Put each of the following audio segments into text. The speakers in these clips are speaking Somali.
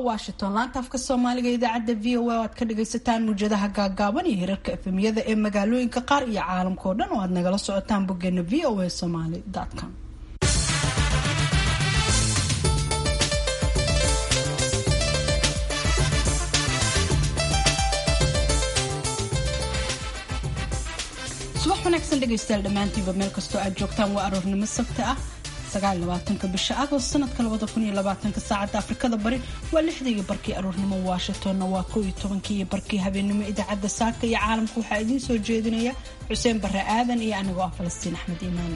washington laanta afka soomaaliga idaacadda v o a o aad ka dhagaysataan muujadaha gaagaaban iyo hirarka efemyada ee magaalooyinka qaar iyo caalamka oo dhan oo aad nagala socotaan boggeena v o a somaly com subax wanaagsan dhegaystayaal dhammaantiinba meel kastoo aad joogtaan waa aroornimo sabti ah sagaalabaatanka bisha agost sanadka labada kun iyo labaatanka saacadda afrikada bari waa lixda iyo barkii aroornimo washingtonna waa kow iyo tobankii iyo barkii habeenimo idaacadda saaka iyo caalamka waxaa idiin soo jeedinaya xuseen barre aadan iyo anigoo ah falastiin axmed iimaan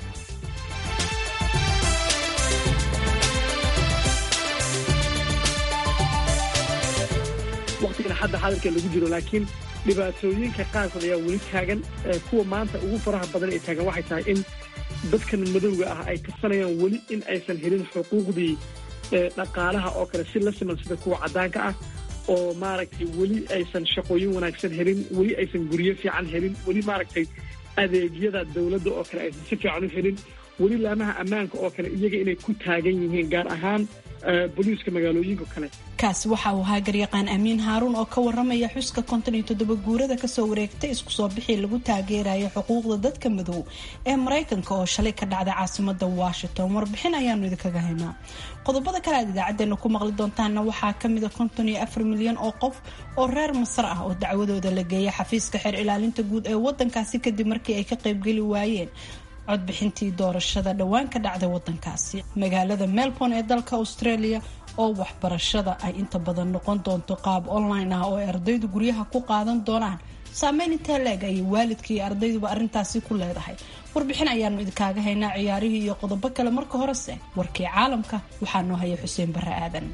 waqtigan hadda hadalka lagu jiro laakiin dhibaatooyinka qaarkood ayaa weli taagan kuwa maanta ugu faraha badan ay taagan waxay tahay in dadkan madowga ah ay tirsanayaan weli in aysan helin xuquuqdii dhaqaalaha oo kale si la siman sida kuwa caddaanka ah oo maaragtay weli aysan shaqooyin wanaagsan helin weli aysan guryo fiican helin weli maaragtay adeegyada dowladda oo kale aysan si fiican u helin weli laamaha ammaanka oo kale iyaga inay ku taagan yihiin gaar ahaan boliiska magaalooyinka kale kaasi waxa uu ahaa garyaqaan amiin haaruun oo ka waramaya xuska konton iyo toddoba guurada kasoo wareegtay isku soo bixii lagu taageeraya xuquuqda dadka madow ee maraykanka oo shalay ka dhacday caasimada washington warbixin ayaanu idinkaga haynaa qodobada kale aad idaacadeena ku maqli doontaana waxaa kamida konton iyo afar milyan oo qof oo reer masar ah oo dacwadooda la geeyay xafiiska xeer ilaalinta guud ee wadankaasi kadib markii ay ka qaybgeli waayeen codbixintii doorashada dhowaan ka dhacday wadankaasi magaalada melbourne ee dalka australia oo waxbarashada ay inta badan noqon doonto qaab online ah oo ay ardaydu guryaha ku qaadan doonaan saameyn intee leeg ayay waalidka iyo ardayduba arrintaasi ku leedahay warbixin ayaanu idinkaaga haynaa ciyaarihii iyo qodobo kale marka horese warkii caalamka waxaa noo haya xuseen barre aadan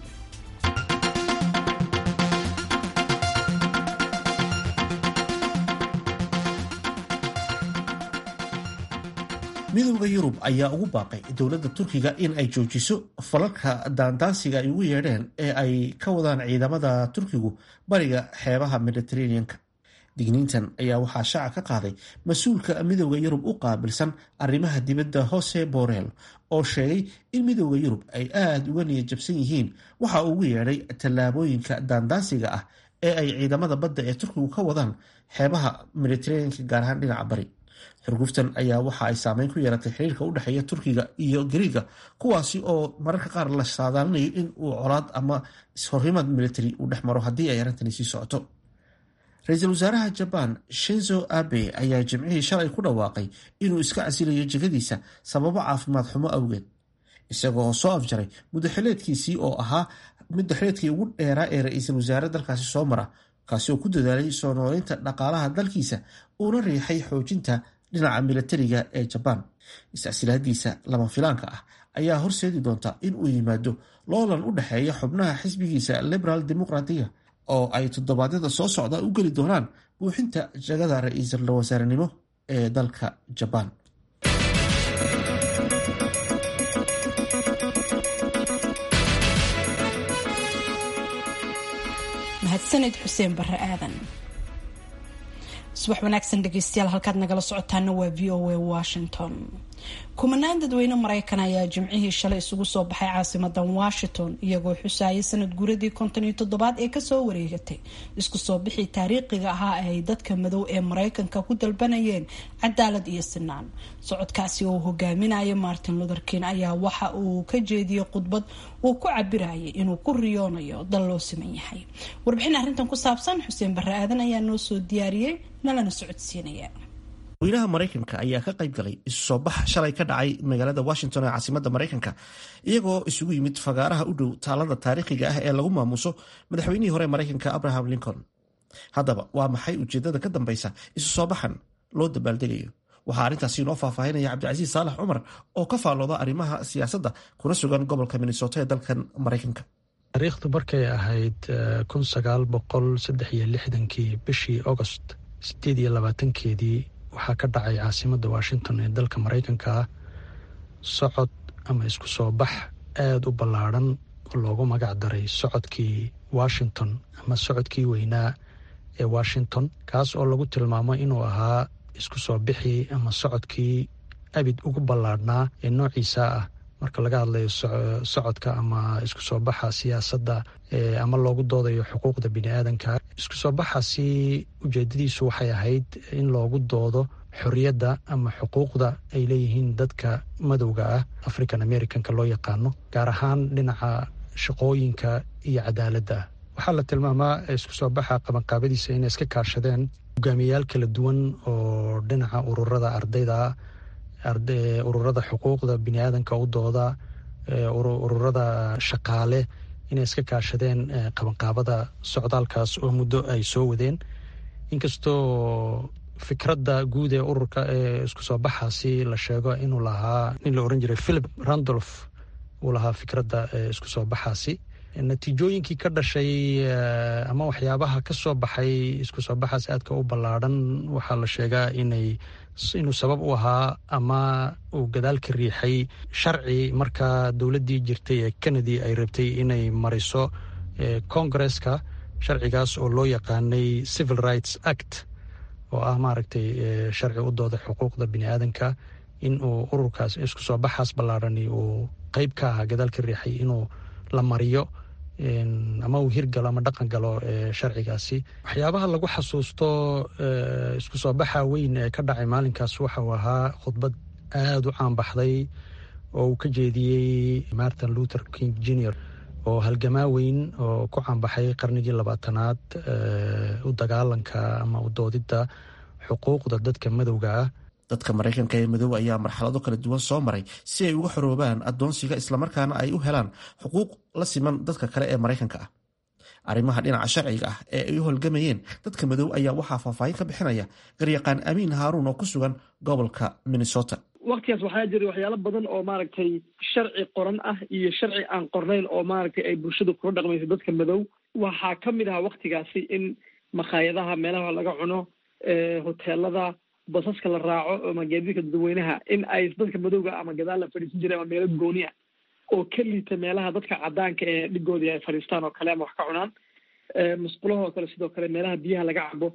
midowda yurub ayaa ugu baaqay dowladda turkiga in ay joojiso falalka daandaansiga ay ugu yeedheen ee ay ka wadaan ciidamada turkigu bariga xeebaha mediteraneanka digniintan ayaa waxaa shaaca ka qaaday mas-uulka midowda yurub u qaabilsan arrimaha dibadda hose borel oo sheegay in midowda yurub ay aada uga niyad jabsan yihiin waxa uu ugu yeedhay tallaabooyinka daandaansiga ah ee ay ciidamada badda ee turkigu ka wadaan xeebaha mediteraneanka gaar ahaan dhinaca bari xurguftan ayaa waxa ay saameyn ku yeelatay xiriirka u dhexeeya turkiga iyo gariiga kuwaasi oo mararka qaar la saadaalinayo in uu colaad ama ishorrimad military uu dhex maro haddii ay arrintani sii socoto ra-iisul wasaaraha jabaan shinzo abe ayaa jimcihii shalay ku dhawaaqay inuu iska casilayo jegadiisa sababo caafimaad xumo awgeed isagoo soo afjaray mudaxileedkiisii oo ahaa mudaxileedkii ugu dheeraa ee ra-iisul wasaare dalkaasi soo mara kaasi oo ku dadaalay soo nooleynta dhaqaalaha dalkiisa uuna riixay xoojinta dhinaca milatariga ee jabaan is-casilaadiisa lama filaanka ah ayaa horseedi doonta in uu yimaado loolan u dhexeeya xubnaha xisbigiisa liberal dimuqratiga oo ay toddobaadyada soo socda u geli doonaan buuxinta jagada ra-iisul wasaarenimo ee dalka jabaan mahadsaned xuseen barre aadan subax wanaagsan dhegeystayaal halkaad nagala socotaana waa v o a washington kumanaan dadweyne maraykan ayaa jimcihii shalay isugu soo baxay caasimadan washington iyagoo xusaayay sanad guuradii konton iyo toddobaad ee kasoo wareegatay isku soo bixii taariikhiga ahaa ee ay dadka madow ee maraykanka ku dalbanayeen cadaalad iyo sinaan socodkaasi oo hogaaminaya martin luther king ayaa waxa uu ka jeediyey khudbad uu ku cabirayay inuu ku riyoonayo dal loo siman yahay warbixin arrintan ku saabsan xuseen barre aadan ayaa noo soo diyaariyey nalana socodsiinaya weynaha maraykanka ayaa ka qayb galay isu soo bax shalay ka dhacay magaalada washington ee caasimada maraykanka iyagoo isugu yimid fagaaraha u dhow taalada taariikhiga ah ee lagu maamuuso madaxweynihii hore maraykanka abraham lincoln haddaba waa maxay ujeedada ka dambeysa isu soo baxan loo dabaaldegayo waxaa arrintaasi inoo faahfaahinaya cabdicasiis saalax cumar oo ka faallooda arrimaha siyaasadda kuna sugan gobolka minnesota ee dalkan maraykanka taariikhdu markay ahayd kun sagaal boqol saddex iyo lixdankii bishii agost sideed iyo labaatankeedii waxaa ka dhacay caasimadda washington ee dalka maraykanka ah socod ama isku soo bax aada u ballaadhan oo loogu magac daray socodkii washington ama socodkii weynaa ee washington kaas oo lagu tilmaamo inuu ahaa isku soo bixii ama socodkii abid ugu ballaadhnaa ee noociisa ah marka laga hadlayo socodka ama isku soo baxa siyaasadda ama loogu doodayo xuquuqda bini aadanka isku soo baxaasi ujeedadiisu waxay ahayd in loogu doodo xorriyadda ama xuquuqda ay leeyihiin dadka madowga ah african americanka loo yaqaano gaar ahaan dhinaca shaqooyinka iyo cadaaladda waxaa la tilmaamaa isku soo baxa qabanqaabadiisa inay iska kaashadeen hogaamiyayaal kala duwan oo dhinaca ururada ardayda ururada xuquuqda bini aadanka u dooda ururada shaqaale inay iska kaashadeen qabanqaabada socdaalkaas oo muddo ay soo wadeen inkastoo fikradda guud ee ururka ee isku soo baxaasi la sheego inuu lahaa nin la oran jiray philip randolph uu lahaa fikradda isku soo baxaasi natiijooyinkii ka dhashay ama waxyaabaha ka soo baxay isku soo baxaas aadka u ballaadhan waxaa la sheegaa inay inuu sabab u ahaa ama uu gadaal ka riixay sharci markaa dowladdii jirtay ee kennedy ay rabtay inay mariso congaresska sharcigaas oo loo yaqaanay civil rights act oo ah maaragtay sharci u dooda xuquuqda bini aadanka in uu ururkaas isku soo baxaas ballaadhani uu qeyb ka ahaa gadaal ka riixay inuu la mariyo ama uu hirgalo ama dhaqan galo sharcigaasi waxyaabaha lagu xasuusto isku soo baxa weyn ee ka dhacay maalinkaas waxa uu ahaa khudbad aada u caanbaxday oo uu ka jeediyey martin luther king junior oo halgamaa weyn oo ku caanbaxay qarnigii labaatanaad u dagaalanka ama u doodidda xuquuqda dadka madowga ah dadka maraykanka ee madow ayaa marxalado kala duwan soo maray si ay uga xoroobaan addoonsiga islamarkaana ay u helaan xuquuq la siman dadka kale ee maraykanka ah arrimaha dhinaca sharciga ah ee ay u holgamayeen dadka madow ayaa waxaa faahfaahin ka bixinaya garyaqaan amiin haaruun oo ku sugan gobolka minnesota waktigaas waxaa jiray waxyaalo badan oo maaragtay sharci qoran ah iyo sharci aan qornayn oo maaragtay ay bulshadu kula dhaqmayso dadka madow waxaa ka mid ahaa waktigaasi in makhaayadaha meelaha laga cuno hoteelada basaska la raaco ama gaadiidka dadweynaha in ay dadka madowga ama gadaal la fadhiisan jiray ama meelo gooni ah oo ka liita meelaha dadka cadaanka ee dhigoodii ay fadhiistaan oo kale ama wax ka cunaan musqulahoo kale sidoo kale meelaha biyaha laga cabo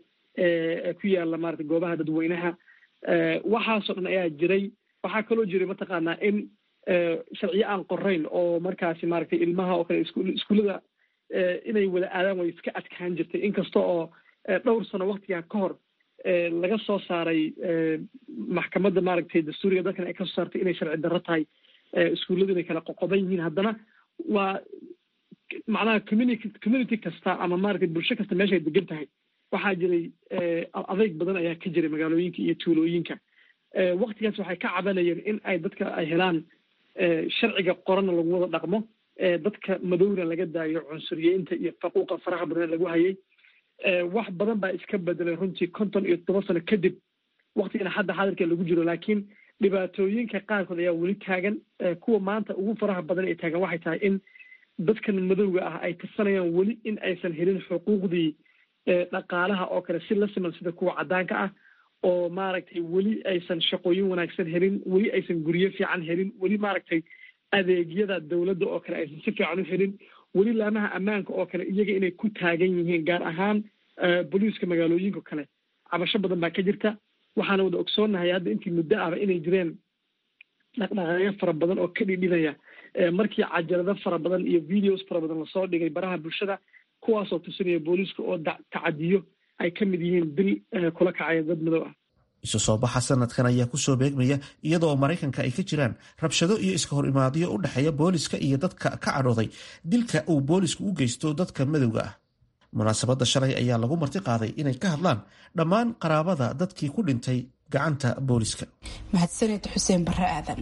ee ku yaala maarata goobaha dadweynaha waxaasoo dhan ayaa jiray waxaa kaloo jiray mataqaanaa in sharciyo aan qorayn oo markaasi maaragtay ilmaha oo kale iskuullada inay wada aadaan way iska adkaan jirtay inkasta oo dhowr sano waktigaa ka hor laga soo saaray maxkamadda maaragtay dastuuriga dalkan ay kasoo saartay inay sharci darro tahay iskuulladu inay kala qoqoban yihiin haddana waa macnaha community community kasta ama maaragtay bulsho kasta meeshay degan tahay waxaa jiray adeyg badan ayaa ka jiray magaalooyinka iyo tuulooyinka waktigaas waxay ka cabanayeen in ay dadka ay helaan sharciga qoranna lagu wada dhaqmo dadka madowna laga daayo cunsuriyeynta iyo faquuqa faraha badan lagu hayay wax badan baa iska bedelay runtii konton iyo toban sano kadib waktigana hadda xadirka lagu jiro laakiin dhibaatooyinka qaarkood ayaa weli taagan kuwa maanta ugu faraha badan ee taagan waxay tahay in dadkan madowga ah ay tirsanayaan weli in aysan helin xuquuqdii dhaqaalaha oo kale si la siman sida kuwa caddaanka ah oo maaragtay weli aysan shaqooyin wanaagsan helin weli aysan guryo fiican helin weli maaragtay adeegyada dowladda oo kale aysan si fiican u helin weli laamaha ammaanka oo kale iyaga inay ku taagan yihiin gaar ahaan boliiska magaalooyinka kale cabasho badan baa ka jirta waxaana wada ogsoonnahay hadda intii muddo ahba inay jireen dhaqdhaqaaqyo fara badan oo ka dhidhinaya markii cajalado fara badan iyo videos fara badan lasoo dhigay baraha bulshada kuwaasoo tusinaya booliiska oo tacadiyo ay ka mid yihiin dil kula kacaya dad madow ah isu soo baxa sanadkan ayaa kusoo beegmaya iyadoo maraykanka ay ka jiraan rabshado iyo iska hor imaadyo u dhexeeya booliska iyo dadka ka cadhooday dilka uu boolisku u geysto dadka madowga ah munaasabadda shalay ayaa lagu marti qaaday inay ka hadlaan dhammaan qaraabada dadkii ku dhintay gacanta booliska mahadsaned xuseen bare aadan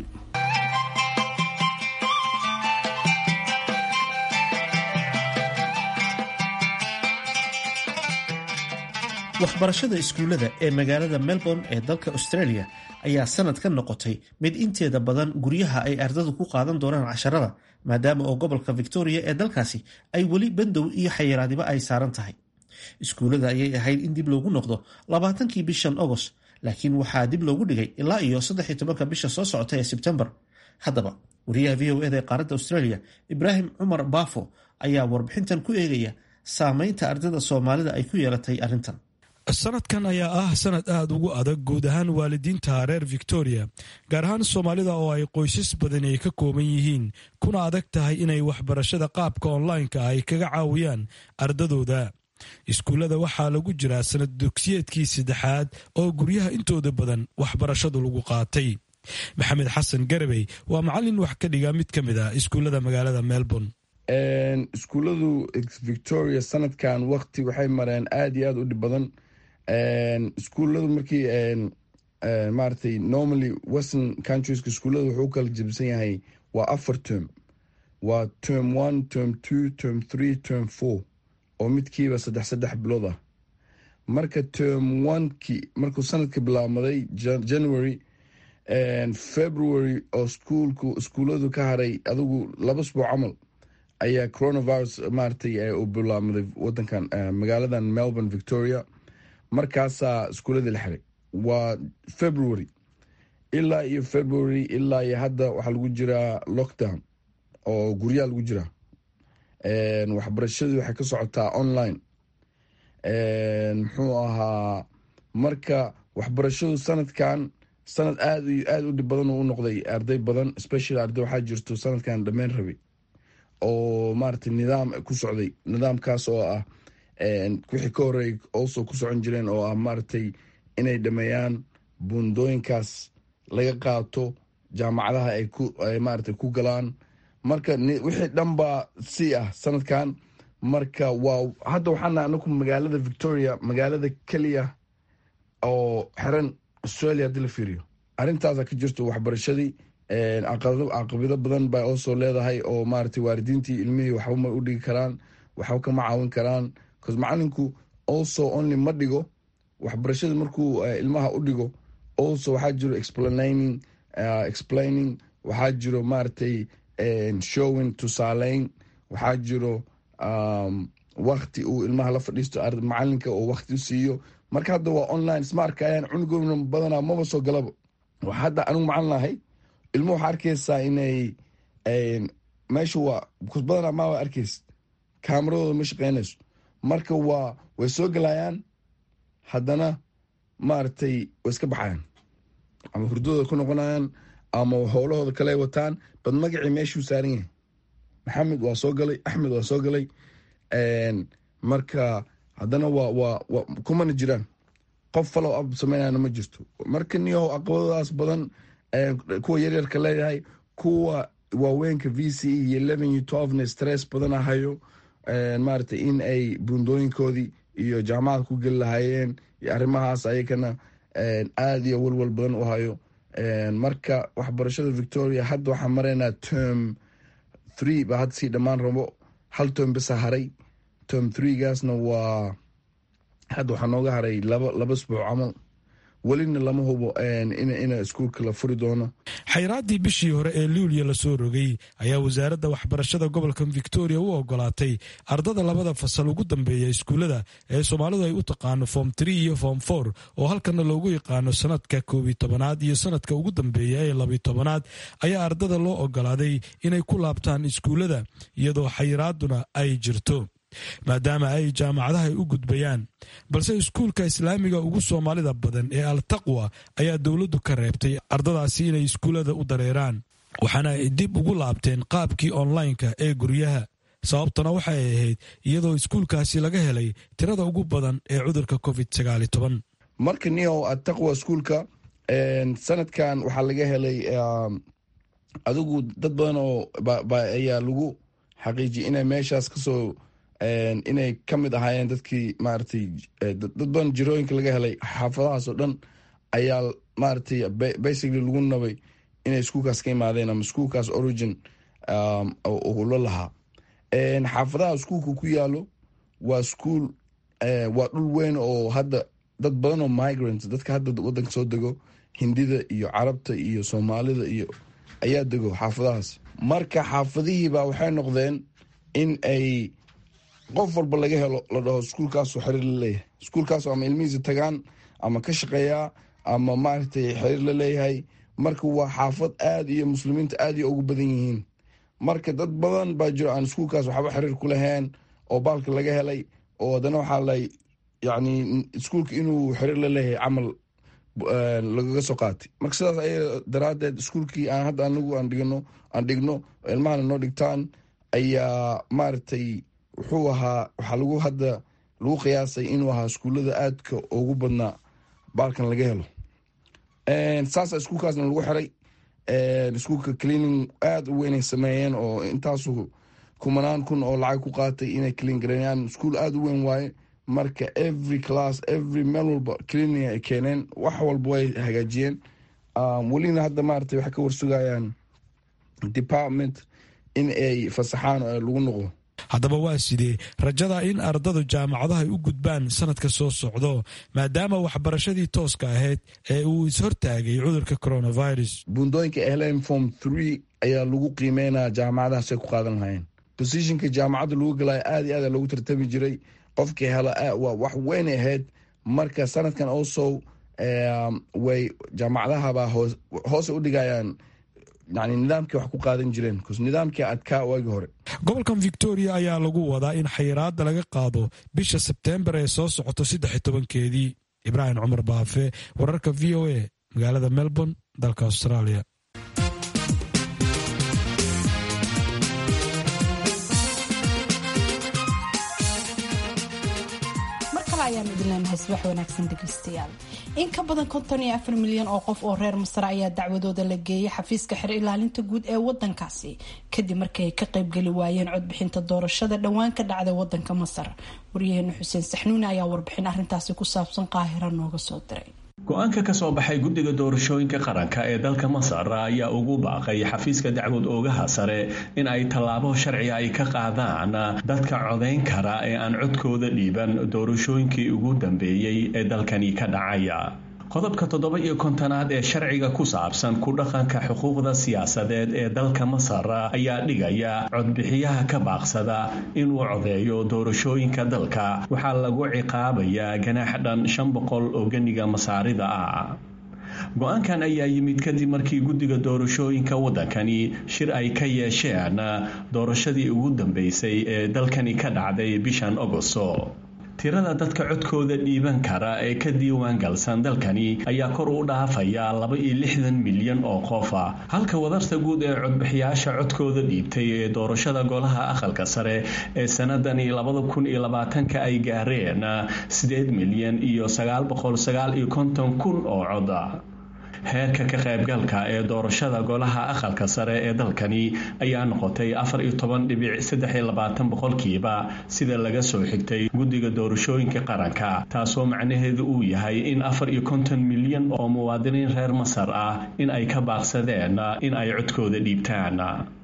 waxbarashada iskuullada ee magaalada melbourne ee dalka australia ayaa sanadkan noqotay mid inteeda badan guryaha ay ardadu ku qaadan doonaan casharada maadaama oo gobolka victoria ee dalkaasi ay weli bandow iyo xayiraadiba ay saaran tahay iskuullada ayay ahayd in dib loogu noqdo labaatankii bishan agost laakiin waxaa dib loogu dhigay ilaa iyo saddex iyo tobanka bisha soo socota ee sebtembar haddaba wariyaha v o eda ee qaaradda australia ibraahim cumar baafo ayaa warbixintan ku eegaya saameynta ardayda soomaalida ay ku yeelatay arrintan sanadkan ayaa ah sanad aada ugu adag guud ahaan waalidiinta reer victoria gaar ahaan soomaalida oo ay qoysas badani ay ka kooban yihiin kuna adag tahay inay waxbarashada qaabka onlineka ay kaga caawiyaan ardadooda iskuullada waxaa lagu jiraa sanad dugsiyeedkii saddexaad oo guryaha intooda badan waxbarashadu lagu qaatay maxamed xasan garabey waa macallin wax ka dhiga mid ka mid ah iskuullada magaalada melbourne iskuulladu victoria sanadkan wakti waxay mareen aada iyo aada u dhib badan iskuulladu markii maaragtay normally western countries iskuullada wuxuu u kala jebsan yahay waa afar term waa term one term two term three term four oo midkiiba saddex saddex bilood ah marka term oneki markuu sanadka bilaabmaday january february oo iskuulku iskuulladu ka haray adigu laba sbuuc camal ayaa coronavirus maaragtay u bilaabmaday wadankan magaaladan melbourne victoria markaasaa iskuuladii la xiray waa february ilaa iyo february ilaa iyo hadda waxaa lagu jiraa lockdown oo guryaha lagu jiraa waxbarashadii waxay ka socotaa online muxuu ahaa marka waxbarashadu sanadkan sanad aada iyo aada u dhib badan u noqday arday badan special arday waxaa jirto sanadkan dhammeyn rabay oo maaragtay nidaam ku socday nidaamkaas oo ah wixii ka horeey also ku socon jireen oo ah maaragtay inay dhameeyaan buundooyinkaas laga qaato jaamacadaha ay ku maaragtay ku galaan marka wixii dhan baa si ah sanadkan marka waa hadda waxaana anaku magaalada victoria magaalada keliya oo xiran australia haddii la fiiriyo arrintaasa ka jirto waxbarashadii caqabado badan bay oosoo leedahay oo maaragtay waalidiintii ilmihii waxba ma u dhigi karaan waxba kama caawin karaan bcause macalinku also only ma dhigo waxbarashada markuu ilmaha u dhigo also waxaa jiro explaining explaining waxaa jiro maaragtay showing tusaaleyn waxaa jiro wakti uu ilmaha la fadhiisto macalinka oo wakti u siiyo marka hadda waa online isma arkayaan cunugoona badanaa maba soo galaba hadda anigu macalin ahay ilmo waxaa arkaysaa inay meesha waa badanaa maa arkaysa kaamaradooda ma shaqeynayso marka waa way soo galayaan haddana maaragtay way iska baxayaan ama hurdadooda ku noqonayaan ama howlahooda kale wataan bad magacii meeshuu saaran yahay maxamed waa soo galay axmed waa soo galay marka haddana waa waa kumana jiraan qof falow ab sameynana ma jirto marka niyahow aqabadadaas badan kuwa yaryarka leeyahay kuwa waaweynka v c e iyo eleven iyo twelvena stress badana hayo maaragtay in ay buundooyinkoodii iyo jaamacada ku geli lahaayeen iyo arrimahaas ayakana aada iyo walwal badan u hayo marka waxbarashada victoria hadda waxaa maraynaa term three baa hadda sii dhammaan rabo hal term bisa haray term threegaasna waa hadda waxaa nooga haray laba laba sbuuc camal welina lama hubo ina iskuulka la furi doono xayraaddii bishii hore ee luuliya lasoo rogay ayaa wasaaradda waxbarashada gobolka victoria u ogolaatay ardada labada fasal ugu dambeeya iskuullada ee soomaalidu ay u taqaano form tree iyo form for oo halkana loogu yaqaano sanadka koobiy tobanaad iyo sanadka ugu dambeeya ee labiy tobanaad ayaa ardada loo ogolaaday inay ku laabtaan iskuullada iyadoo xayraadduna ay jirto maadaama ay jaamacadaha u gudbayaan balse iskuulka islaamiga ugu soomaalida badan ee al taqwa ayaa dowladdu ka reebtay ardadaasi inay iskuullada u dareeraan waxaana ay dib ugu laabteen qaabkii onlineka ee guryaha sababtuna waxay ahayd iyadoo iskuulkaasi laga helay tirada ugu badan ee cudurka covid marka niyow ataqwa iskuulka sanadkan waxaa laga helay adigu dad badan oo ayaa lagu xaqiijiyay inay meeshaas kasoo inay ka mid ahaayeen dadkii maaragtay dad badan jirooyinka laga helay xaafadahaas oo dhan ayaa maaragtay basically lagu nabay inay iskuulkaas ka imaadeen ama iskuulkaas origin la lahaa xaafadaha iskuulka ku yaalo waa iskuul waa dhul weyn oo hadda dad badan oo migrants dadka hadda wadanka soo dego hindida iyo carabta iyo soomaalida iyo ayaa dego xaafadahaas marka xaafadihiibaa waxay noqdeen in ay qof walba laga helo la dhaho iskuulkaasoo xiriir la leeyahay iskuulkaasoo ama ilmihiisa tagaan ama ka shaqeeyaa ama maaragtay xiriir la leeyahay marka waa xaafad aada iyo muslimiinta aada iyo ugu badan yihiin marka dad badan baa jiro aan iskuulkaas waxba xiriir ku lahayn oo baalka laga helay oo haddana waxaa lay yacni iskuulka inuu xiriir la leeyahay camal lagaga soo qaatay marka sidaas ay daraaddeed iskuulkii aan hadda anagu aan dhigno aan dhigno ilmahana noo dhigtaan ayaa maaragtay wuxuu ahaa waxaa lagu hadda lagu qiyaasay inuu ahaa iskuullada aadka ugu badnaa baalkan laga helo saasa iskuulkaasna lagu xiray iskuulka cleaning aada u weynay sameeyeen oo intaasu kumanaan kun oo lacag ku qaatay inay clean gareeyaan iskuul aada u weyn waaye marka every class every meel walba cleaning ay keeneen wax walba way hagaajiyeen welina hadda maaragtay waxay ka warsugayaan department in ay fasaxaan oo lagu noqdo haddaba waa sidee rajada in ardadu jaamacadaha ay u gudbaan sanadka soo socdo maadaama waxbarashadii tooska ahayd ee uu ishortaagay cudurka coronavirus buundooyinka ehlen form three ayaa lagu qiimeynaya jaamacadahaasay ku qaadan lahayeen bosishonka jaamacadda lagu galaya aada iyo aada loogu tartami jiray qofkii hela waa wax weyn ahayd marka sanadkan also way jaamacadahabaa hoose u dhigayaan yani nidaamkii wax ku qaadan jireen nidaamkii adkaa waagii hore gobolkan victoria ayaa lagu wadaa in xayiraada laga qaado bisha sebteembar ee soo socoto saddex tobankeedii ibraahim cumar baafe wararka v o a magaalada melbourne dalka australia ayaan idin leenahay subax wanaagsan dhegeystayaal in ka badan konton iyo afar milyan oo qof oo reer masar ayaa dacwadooda la geeyay xafiiska xer ilaalinta guud ee wadankaasi kadib markii ay ka qaybgeli waayeen codbixinta doorashada dhowaan ka dhacday wadanka masar waryaheena xuseen saxnuuni ayaa warbixin arintaasi ku saabsan qaahira nooga soo diray go-aanka ka soo baxay guddiga doorashooyinka qaranka ee dalka masar ayaa ugu baaqay xafiiska dacwad oogaha sare in ay tallaabo sharciga ay ka qaadaan dadka codayn kara ee aan codkooda dhiiban doorashooyinkii ugu dambeeyey ee dalkani ka dhacaya qodobka toddoba iyo kontonaad ee sharciga ku saabsan ku dhaqanka xuquuqda siyaasadeed ee dalka masar ayaa dhigaya codbixiyaha ka baaqsada inuu codeeyo doorashooyinka dalka waxaa lagu ciqaabayaa ganaax dhan shan boqol oo ganiga masaarida ah go-aankan ayaa yimid kadib markii guddiga doorashooyinka waddankani shir ay ka yeesheen doorashadii ugu dambeysay ee dalkani ka dhacday bishan ogosto tirada dadka codkooda dhiiban kara ee ka diiwaan galsan dalkani ayaa kor u dhaafaya laba iyo lixdan milyan oo qofa halka wadarta guud ee codbixiyaasha codkooda dhiibtay ee doorashada golaha aqalka sare ee sanadani labada kun iyo labaatanka ay gaareen sideed milyan iyo sagaal boqol sagaal iyo konton kun oo coda heerka ka qaybgalka ee doorashada golaha aqalka sare ee dalkani ayaa noqotay afar iyo toban dhibic saddex iyo labaatan boqolkiiba sida laga soo xigtay guddiga doorashooyinka qaranka taasoo macnaheedu uu yahay in afar iyo konton milyan oo muwaadiniin reer masar ah in ay ka baaqsadeen in ay codkooda dhiibtaan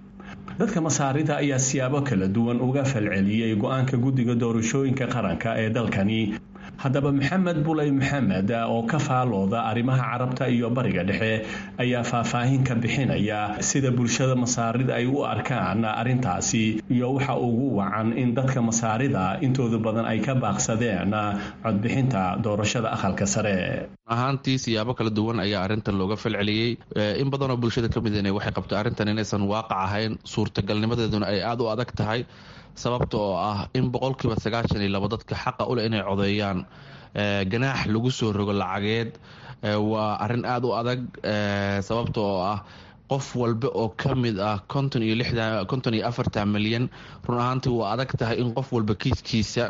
dadka masaarida ayaa siyaabo kala duwan uga falceliyey go-aanka guddiga doorashooyinka qaranka ee dalkani haddaba maxamed buley maxamed oo ka faalooda arrimaha carabta iyo bariga dhexe ayaa faahfaahin ka bixinaya sida bulshada masaarida ay u arkaan arrintaasi iyo waxa ugu wacan in dadka masaarida intooda badan ay ka baaqsadeen codbixinta doorashada aqalka sare ahaantii siyaabo kala duwan ayaa arrintan looga falceliyey in badanoo bulshada ka midn waxay qabta arrintan inaysan waaqac ahayn suurtagalnimadeeduna ay aada u adag tahay sababta oo ah in boqolkiiba sagaashan iyo labo dadka xaqa uleh inay codeeyaan ganaax lagu soo rogo lacageed waa arrin aada u adag sababta oo ah qof walba oo ka mid ah konton iyo lixdan konton iyo afartan milyan run ahaantii waa adag tahay in qof walba kiiskiisa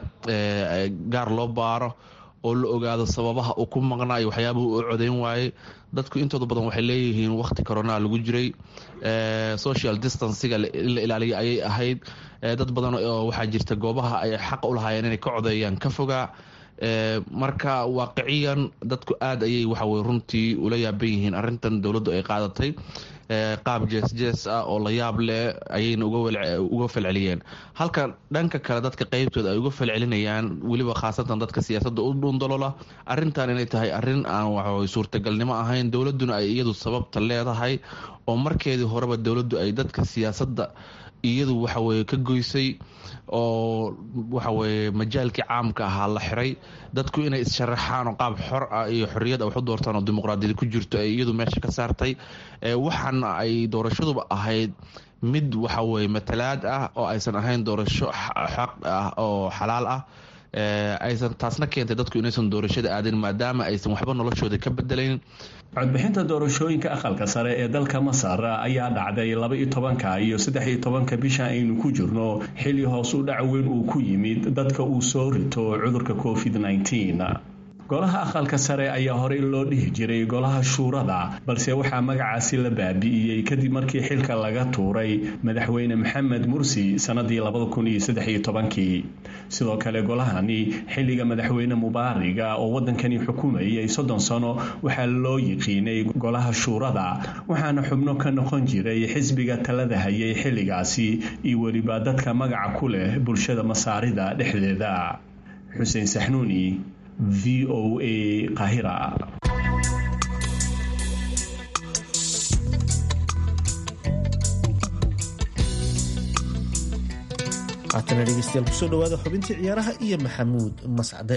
gaar loo baaro oo la ogaado sababaha uu ku maqnaa iyo waxyaabahu u codeyn waayey dadku intooda badan waxay leeyihiin waqti corona lagu jiray social distanciga in la ilaaliya ayay ahayd dad badan oo waxaa jirta goobaha ay xaqa u lahaayeen inay ka codeeyaan ka fogaa marka waaqiciyan dadku aada ayay waxawey runtii ula yaaban yihiin arintan dowladdu ay qaadatay qaab jees jees ah oo la yaab leh ayayna uga falceliyeen halka dhanka kale dadka qeybtooda ay uga falcelinayaan weliba khaasatan dadka siyaasadda u dhuundalola arintan inay tahay arin aan waxawey suurtagalnimo ahayn dowladduna ay iyadu sababta leedahay oo markeedii horeba dowladdu ay dadka siyaasadda iyadu waxaweye ka goysay oo waxaweye majaalkii caamka ahaa la xiray dadku inay is-sharaxaan oo qaab xor ah iyo xorriyad a wax u doortaan oo dimuqraadiyad ku jirto ay iyadu meesha ka saartay waxaana ay doorashaduba ahayd mid waxaweye matalaad ah oo aysan ahayn doorasho xaq ah oo xalaal ah aysan taasna keentay dadku inaysan doorashada aadin maadaama aysan waxba noloshooda ka bedelayn codbixinta doorashooyinka aqalka sare ee dalka masar ayaa dhacday laba-iyo tobanka iyo saddex-iyo tobanka bisha aynu ku jirno xilli hoos u dhac weyn uu ku yimid dadka uu soo rito cudurka covid nneteen golaha aqalka sare ayaa horey loo dhihi jiray golaha shuurada balse waxaa magacaasi la baabi'iyey kadib markii xilka laga tuuray madaxweyne maxamed mursi sanadii labadakunyosdeyotobankii sidoo kale golahani xilliga madaxweyne mubaariga oo wadankani xukumayay soddon sano waxaa loo yiqiinay golaha shuurada waxaana xubno ka noqon jiray xisbiga talada hayay xilligaasi iyo weliba dadka magaca ku leh bulshada masaarida dhexdeeda xuseen saxnuuni v o a qahira haatana dhegeystayaal kusoo dhawaada xubintii ciyaaraha iyo maxamuud mascade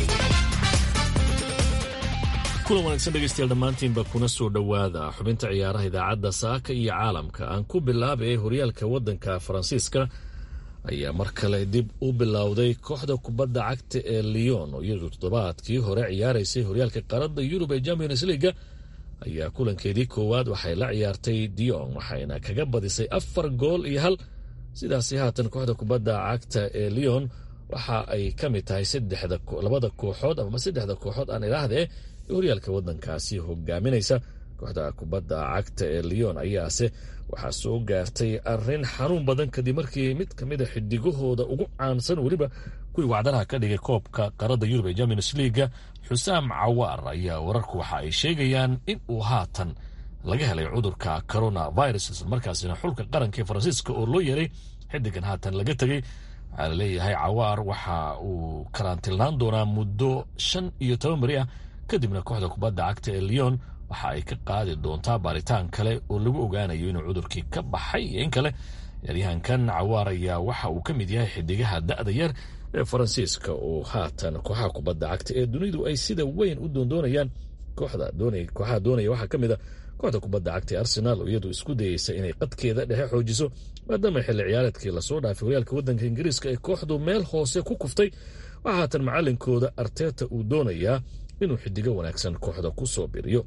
kulan wanaagsan dhegeystayaal dhammaantiinba kuna soo dhowaada xubinta ciyaaraha idaacadda saaka iyo caalamka aan ku bilaabay horyaalka waddanka faransiiska ayaa mar kale dib u bilowday kooxda kubadda cagta ee leon oo iyadu toddobaadkii hore ciyaaraysay horyaalka qaaradda yurub ee champions leaga ayaa kulankeedii koowaad waxay la ciyaartay dion waxayna kaga badisay afar gool iyo hal sidaasi haatan kooxda kubadda cagta ee leon waxa ay ka mid tahay labada kooxood ama saddexda kooxood aan idhaahdee ee horyaalka waddankaasi hogaaminaysa kooxda kubadda cagta ee leon ayaase waxaa soo gaartay arin xanuun badan kadib markii mid ka mid a xidigahooda ugu caansan weliba kuwii wacdaraha ka dhigay koobka qaradda yurub ee champions leaga xusaam cawaar ayaa wararku waxa ay sheegayaan in uu haatan laga helay cudurka coronavirus islamarkaasina xulka qaranka ee faransiiska oo loo yeeray xidigan haatan laga tegey waxaa laleeyahay cawaar waxa uu karantilnaan doonaa muddo shan iyo toban beri ah kadibna kooxda kubadda cagta ee leon waxa ay ka qaadi doontaa baaritaan kale oo lagu ogaanayo inuu cudurkii ka baxay iyo in kale ciyaaryahankan cawaar ayaa waxa uu ka mid yahay xidigaha da'da yar ee faransiiska oo haatan kooxaha kubadda cagta ee dunidu ay sida weyn u doondoonayaan kooxaha doonaya waxaa ka mid a kooxda kubadda cagta ee arsenaal oo iyadu isku dayeysa inay qadkeeda dhexe xoojiso maadaama xilli ciyaareedkii lasoo dhaafay horyaalka waddanka ingiriiska ee kooxdu meel hoose ku kuftay waxaa haatan macalinkooda arteta uu doonayaa inuu xidigo wanaagsan kooxda ku soo biriyo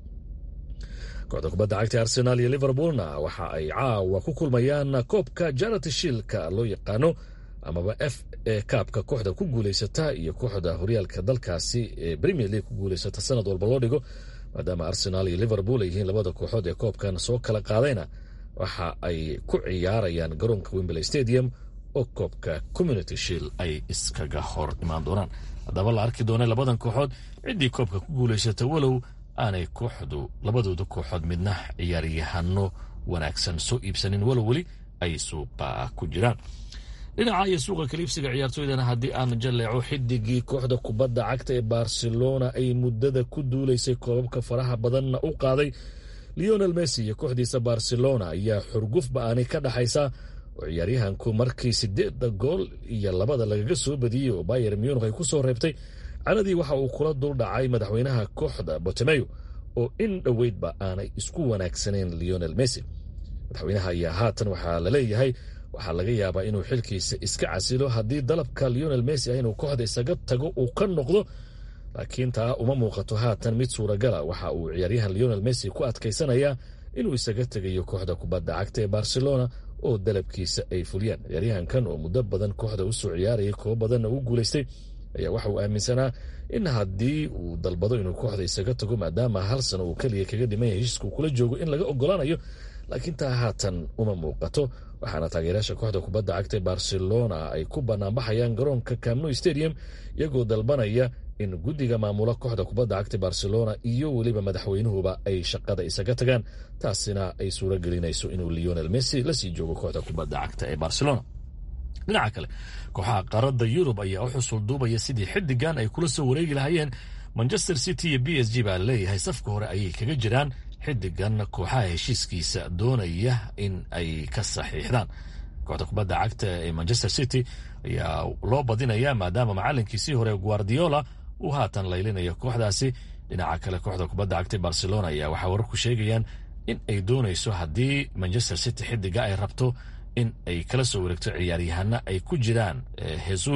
kooxda kubadda cagta arsenaal iyo liverpoolna waxa ay caawa ku kulmayaan koobka jarati shilka loo yaqaano amaba f e kaabka kooxda ku guuleysata iyo kooxda horyaalka dalkaasi ee premier league ku guuleysata sanad walba loo dhigo maadaama arsenaal iyo liverpool ay yihiin labada kooxood ee koobkan soo kala qaadayna waxa ay ku ciyaarayaan garoonka wembley stadium oo koobka community shield ay iskaga hor imaan doonaan haddaba la arki doona labadan kooxood ciddii koobka ku guuleysata walow aanay kooxdu labadooda kooxood midna ciyaaryahano wanaagsan soo iibsanin walow weli ay suuqa ku jiraan dhinaca iyo suuqa kaliibsiga ciyaartooydana haddii aan jaleeco xidigii kooxda kubadda cagta ee barcelona ay muddada ku duulaysay koobabka faraha badanna u qaaday leonel messi iyo kooxdiisa barcelona ayaa xurguf ba-ani ka dhaxaysa oo ciyaaryahanku markii sideedda gool iyo labada lagaga soo badiyey oo bayer munich ay ku soo reebtay canadii waxa uu kula dul dhacay madaxweynaha kooxda botemeyo oo in dhoweydba aanay isku wanaagsaneyn leonel messi madaxweynaha ayaa haatan waxaa laleeyahay waxaa laga yaabaa inuu xilkiisa iska casilo haddii dalabka leonel messi ah inuu kooxda isaga tago uu ka noqdo laakiin taa uma muuqato haatan mid suuragala waxa uu ciyaaryahan leonel messi ku adkaysanayaa inuu isaga tegayo kooxda kubadda cagta ee barcelona oo dalabkiisa ay fuliyaan ciyaaryahankan oo muddo badan kooxda usoo ciyaarayay koob badanna uu guulaystay ayaa waxa uu aaminsanaa in haddii uu dalbado inuu kooxda isaga tago maadaama hal sano uu keliya kaga dhiman yahay heshiiska uu kula joogo in laga ogolaanayo laakiin taa haatan uma muuqato waxaana taageerayaasha kooxda kubadda cagta barcelona ay ku banaanbaxayaan garoonka camno stadium iyagoo dalbanaya in guddiga maamula kooxda kubadda cagta barcelona iyo weliba madaxweynuhuba ay shaqada isaga tagaan taasina ay suuro gelinayso inuu leonel messi lasii joogo kooxda kubadda cagta ee barcelona dhinaca kale kooxaha qaarada yurub ayaa u xusul duubaya sidii xidigan ay kula soo wareegi lahaayeen manchester city iyo b s g baa laleeyahay safka hore ayay kaga jiraan xidigan kooxaha heshiiskiisa doonaya in ay ka saxiixdaan kooxda kubadda cagta ee manchester city ayaa loo badinayaa maadaama macalinkiisii hore guardiola uu haatan laylinayo kooxdaasi dhinaca kale kooxda kubadda cagta barcelona ayaa waxaa wararku sheegayaan in ay doonayso haddii manchester city xidiga ay rabto in ay kala soo wareegto ciyaaryahana ay ku jiraan jesus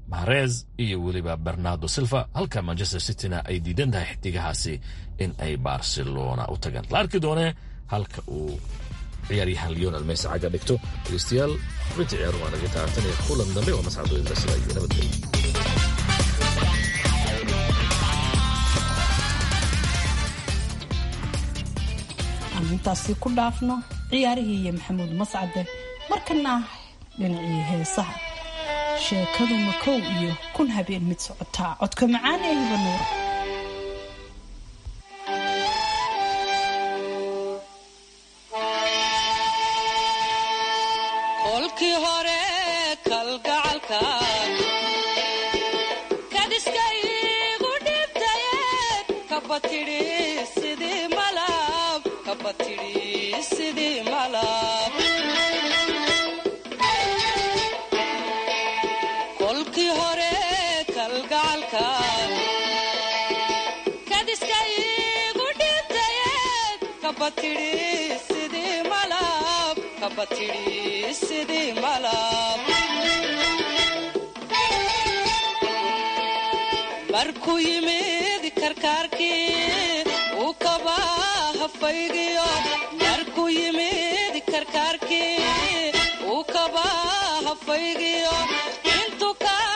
mahrez iyo weliba bernardo silva halka manchester cityna ay diidan tahay xidigahaasi in ay barcelona u tagaan la arki doonee halka uu ciyaaryahan leonel messi cagga dhigto dhegeystayaal xubinta ciyaaruhu waa naga taatanaya kulan dambe oo mascadooda sida iyo nabadgelyo aan intaasi ku dhaafno ciyaarihii iyo maxamuud mascade markana dhinacii heesaha sheekadu makow iyo kun habeen mid socotaa codka macaan ee hiba nuura kolkii hore kalgacalka kadiska igu dhibtaye kabatidhi sidii malab kabatidhi sidii malab kolkii hore kalgacalka kadiska igu dhibtaye kabatidhi sidii malab kabatidhi sidii malab markuu yimid karkaarkii uu kaba hafaygiyo markuu yimid karkaarkii uu kaba hafaygiyo intuu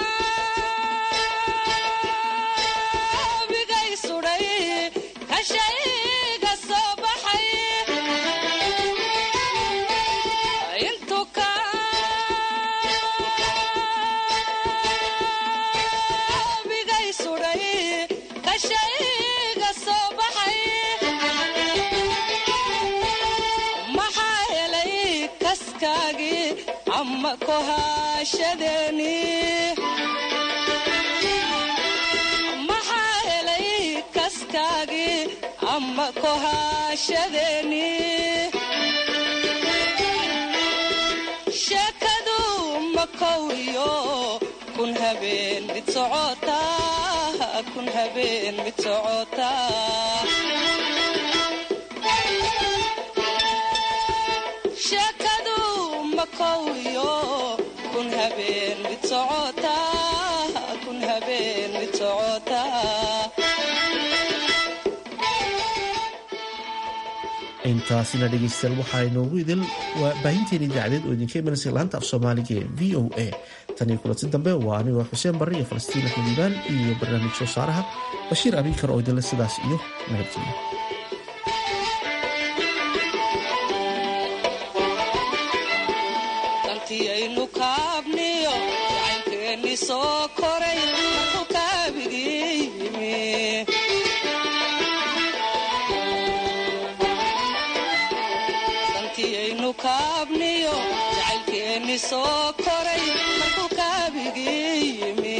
kabigay sudhay kashayga soo baxay intuu kabigay sudhay kashayga soo baxay maxaa helay kaskaagii ama kohaashadeeni maxaa helay kaskaagii ama kohaashadeeni sheekadu makow iyo kun habeen mid socotaa kun habeen mid socotaa sheekadu makow iyo kun habeen mid socotaa kun habeen mid socotaa intaasina dhegeystayaal waxaa inoogu idil waa baahinteena idaacadeed oo idinka imanaysa laanta af soomaaliga ee v o a tan iyo kulanti dambe waa anigoo xuseen barre iyo falastiin axmed iibaan iyo barnaamij soo saaraha bashiir abiikar oo idinle sidaas iyo nabadgelyo dantiyaynu kaabniyo jacaylkeenni soo koray markuu kaabigii yimi dantiyaynu kaabniyo jacaylkeenni soo koray markuu kaabigii yimi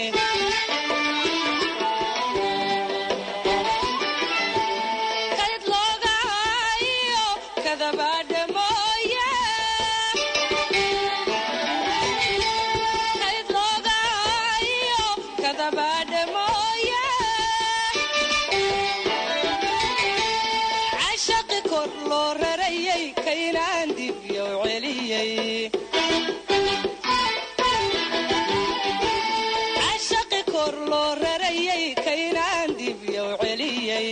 kalid loogahayo kadabaadhe mooye kalid loogahayo kadabaadhe mooye cashaqi kor loo rarayay kaynaan dibyow celiyey cashaqi kor loo rarayay kaynaan dibyow celiyey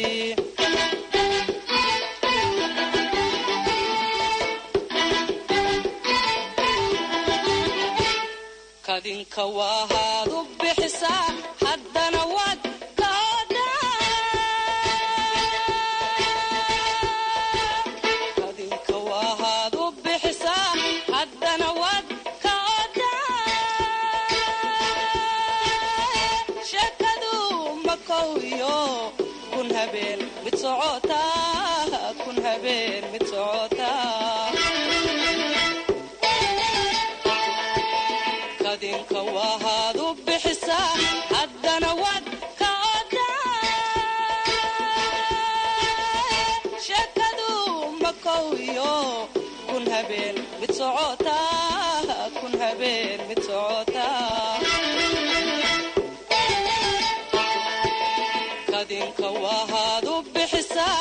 kadinka waahaad u bixisaa haddana waad ka kadinka waahaad u bixisaa haddana waad ka odaa sheekadu makow iyo kun habeen mid socotaa kun habeen mid socotaa kadinka waahaad u bixisaa haddana waad ka odaa sheekadu makow iyo kun habeen mid socotaa kun habeen mid socotaa